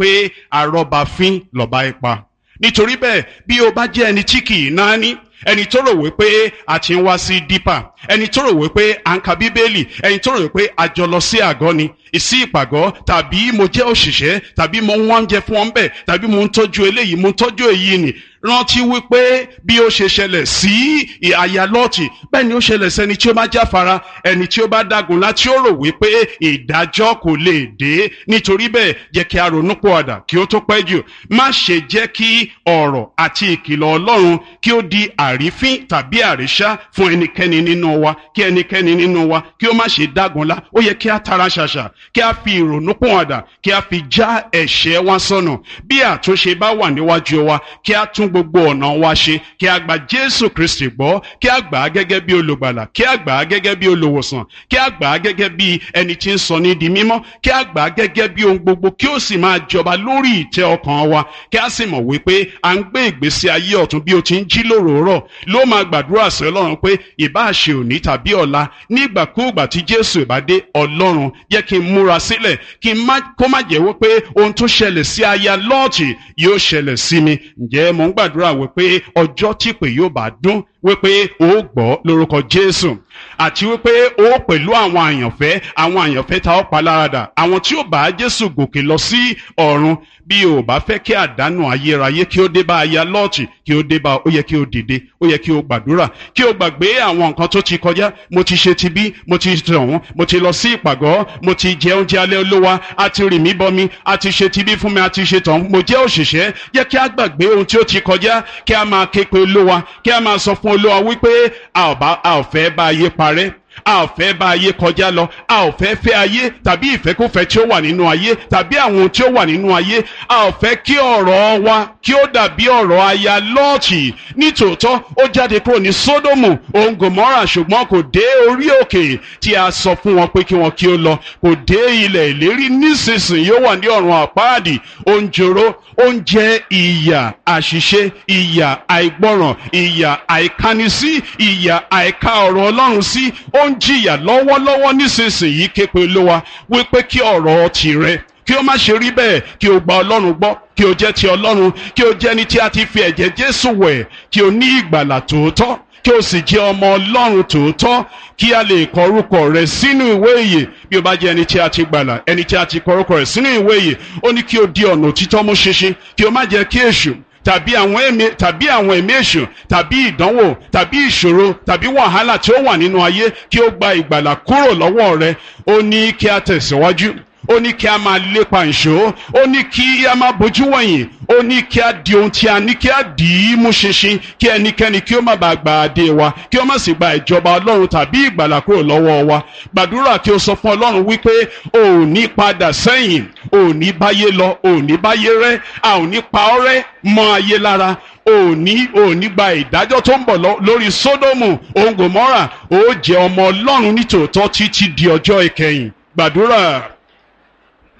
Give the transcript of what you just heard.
pé àrọ́bàfín lọ́ba ipa nítorí bẹ́ẹ̀ bí o bá jẹ́ ẹni tí kì í náání ẹni tó rò wípé a ti ń wá sí dípà ẹni tó rò wípé à ń ka bíbélì ẹni tó rò wípé a jọ lọ sí àgọ́ ni ìsí ìpàgọ́ tàbí mo jẹ́ òṣìṣẹ́ tàbí mo ń wá oúnjẹ fún ọ́n bẹ̀ tàbí mo ń tọ́jú eléyìí mo ń tọ́jú èyí nì rántí wípé bí ó ṣe ṣẹlẹ̀ sí àyà lọ́ọ̀tì bẹ́ẹ̀ ni ó ṣẹlẹ̀ sẹ́ni tí ó bá jáfara ẹni tí ó bá dágun láti ó rò wípé ìdájọ́ kò lè dé nítorí bẹ́ẹ̀ jẹ́ kí a ronú pọ̀àdà kí ó tó pẹ́ jù má ṣe jẹ́ kí ọ̀rọ̀ àti ìkìlọ̀ ọlọ́run kí ó di àrífín tàbí àríṣá fún ẹnikẹ́ni nínú wa kí ẹnikẹ́ni nínú wa kí ó má ṣe dágunlá ó yẹ kí a tara ṣàṣà kí a fi ìrònú pọ̀àdà kí a fi já ẹ̀ṣẹ̀ wa sọnù bí àtúnṣe bá wà níwájú wa kí a tún gbogbo ọ̀nà wa ṣe kí a gba jésù kristi gbọ́ kí a gbà á gẹ́gẹ́ bí olùgbàlà kí a gbà á gẹ́gẹ́ bí olùwòsàn kí a gbà á gẹ́gẹ́ bí ẹni tí ń sọ ní di mímọ́ kí a gbà á gẹ́gẹ́ bí ohun gbogbo kí ó sì máa jọba lórí ìtẹ́ ọkàn wa kí a sì mọ̀ wípé à ń gbé ìgbésí ayé ọ̀tún bí o ti ń jí lóròórọ̀ ló máa gbàdúrà sí ọlọ́run pé ìbá ṣe òní tàbí ọ̀la nígbàkúùgbà tí jésù ìbá dé ọlọ́run yẹ kí n múra sílẹ̀ kí n má kó má jẹ́ wípé ohun tó ṣẹlẹ̀ sí aya lọ́ọ̀tì yóò ṣẹlẹ̀ sí mi ǹjẹ́ mo ń gbàdúrà wípé ọjọ́ tí pè yóò bá dún wípé o gbọ́ lórúkọ jésù àti wípé o pẹ̀lú àwọn àyànfẹ́ àwọn àyànfẹ́ ta ọ́ paláradà àwọn tí ó bá jésù gòkè lọ sí ọ̀run bí o bá fẹ́ kí àdánù ayérayé kí ó dé bá aya lọ́ọ̀tì kí ó dé bá ó yẹ kí o dìde ó yẹ kí o gbàdúrà kí o gbàgbé àwọn nǹkan tó ti kọjá mo ti ṣe ti bí mo ti tọ̀hún mo ti lọ sí ìpàgọ́ mo ti jẹ oúnjẹ alẹ́ olówá a ti rì mí bọmi a ti ṣe ti bí fún mi a ti ṣe tọ̀hún mo jẹ́ òṣìṣẹ́ yẹ kí a gbàgbé ohun tí ó ti kọjá kí a máa ké pe olówá kí a máa sọ fún olówá wípé a ò fẹ́ bá ayé parẹ́ a ò fẹ́ bá ayé kọjá lọ a ò fẹ́ fẹ́ ayé tàbí ìfẹ́kùfẹ́ tí ó wà nínú ayé tàbí àwọn ohun tí ó wà nínú ayé a ò fẹ́ kí ọ̀rọ̀ wa kí ó dàbí ọ̀rọ̀ aya lọ́ọ̀tì nítòótọ́ ó jáde kúrò ní sódòmù òun gòmọ́rà ṣùgbọ́n kò dé orí òkè tí a sọ fún wọn pé kí wọn kí ó lọ kò dé ilẹ̀ ìlérí nísinsìnyí ó wà ní ọ̀run àpáàdì ó ń jòrò ó ń jẹ ìyà àṣìṣe ìyà àìgbọràn ìyà àìkánisí ìyà àìka ọ̀rọ̀ ọlọ́run sí ó ń jìyà lọ́wọ́lọ́wọ́ nísinsìnyí képe olówa wípé kí ọ̀rọ̀ tirẹ̀ kí ó má ṣe rí bẹ́ẹ̀ kí o gba ọlọ́run gbọ́ kí o jẹ́ ti ọlọ́run kí o jẹ́ ni tí a ti fi ẹ̀jẹ̀ jésù wẹ̀ kí o ní ìgbàlà tòótọ́ kí o sì jẹ́ ọmọ ọlọ́run tòótọ́ kí a lè kọ orúkọ rẹ sínú ìwé ìyè bí o bá jẹ́ ẹni tí a ti gbàlà ẹni tí a ti kọ orúkọ rẹ sínú ìwé ìyè ó ní kí o di ọ̀nà òtítọ́ mú ṣinṣin kí o má jẹ́ kí èṣù tàbí àwọn ẹ̀mí tàbí àwọn ẹ̀mí èṣù tàbí ìdánwò tàbí ìṣòro tàbí wàhálà tí ó wà nínú ayé kí ó gba ìgbàlà kúrò lọ́wọ́ rẹ ó ní kí a tẹ̀síwájú ó ní kí a máa lépa ìṣó ó ní kí a máa bójú wọ̀nyí ó ní kí a di ohun tí a ní kí a dì í mú ṣinṣin kí ẹnikẹ́ni kí ó má bàa gba adé wa kí ó má sì gba ìjọba ọlọ́run tàbí ìgbàlà kúrò lọ́wọ́ wa gbàdúrà kí o sọ fún ọlọ́run wípé o ò ní padà sẹ́yìn o ò ní báyé lọ o ò ní báyé rẹ́ a ò ní pa ọ́ rẹ́ mọ́ ayé lára o ò ní o ò ní gba ìdájọ́ tó ń bọ̀ lórí sódòmù òun gòmọ́rà o jẹ́ ọmọ ọlọ́run nítòótọ́ títí di ọjọ́ ìkẹyìn gbàdúrà